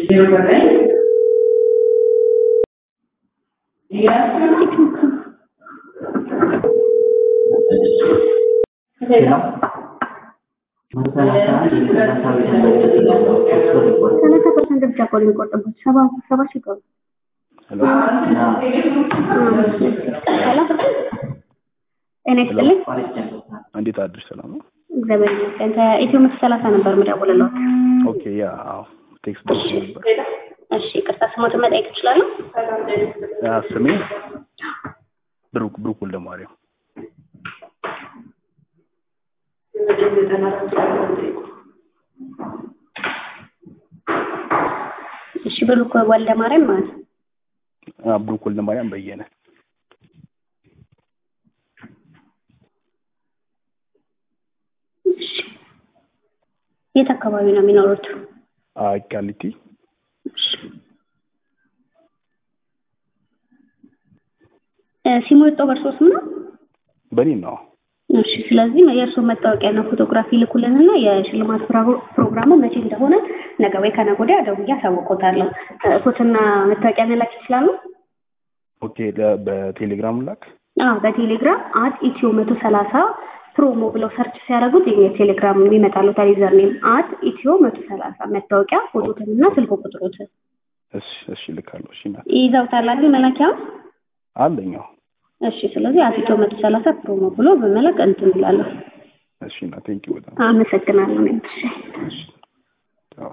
ሰላሳ ፐርሰንት ብቻ እኮ ነው የሚቆጥቡት። ሰባ ሰባ ሺህ እኮ ነው። ሄሎ ጤና ይስጥልኝ። እንዴት አድርሽ? ሰላም ነው? እግዚአብሔር ይመስገን። ከኢትዮ መቶ ሰላሳ ነበር የምደውልልዎት። ኦኬ ያ አዎ፣ ቴክስት ደርሶ ነበር። እሺ ይቅርታ፣ ስሞትን መጠየቅ እችላለሁ? ያ ስሜ ብሩክ ብሩክ ወልደማርያም። እሺ ብሩክ ወልደ ማርያም ማለት ነው። አ ብሩክ ወልደማርያም በየነ እሺ የት አካባቢ ነው የሚኖሩት? አ ቃሊቲ እሺ እ ሲሙ የወጣው በእርሶ ስም ነው? በኔ ነው። እሺ ስለዚህ የእርስዎ መታወቂያና ፎቶግራፊ ይልኩልንና የሽልማት ፕሮ- ፕሮግራሙ መቼ እንደሆነ ነገ ወይ ከነገ ወዲያ ደውዬ አሳውቅዎታለሁ። እ ፎቶና መታወቂያ መላክ ይችላሉ? ኦኬ ለ- በቴሌግራም ላክ። አዎ በቴሌግራም አት ኢትዮ መቶ ሰላሳ ፕሮሞ ብለው ሰርች ሲያደርጉት የኛ ቴሌግራም የሚመጣለው ዩዘር ኔም አት ኢትዮ መቶ ሰላሳ መታወቂያ ፎቶትንና ስልክ ቁጥሮትን እሺ እሺ ልካለሁ። እሺ ና ይዘውታል አይደል መላኪያውን? አለኛው። እሺ ስለዚህ አት ኢትዮ መቶ ሰላሳ ፕሮሞ ብሎ በመላክ እንትን እንላለን። እሺ ና ቴንኪው በጣም አመሰግናለሁ። እኔም እሺ እሺ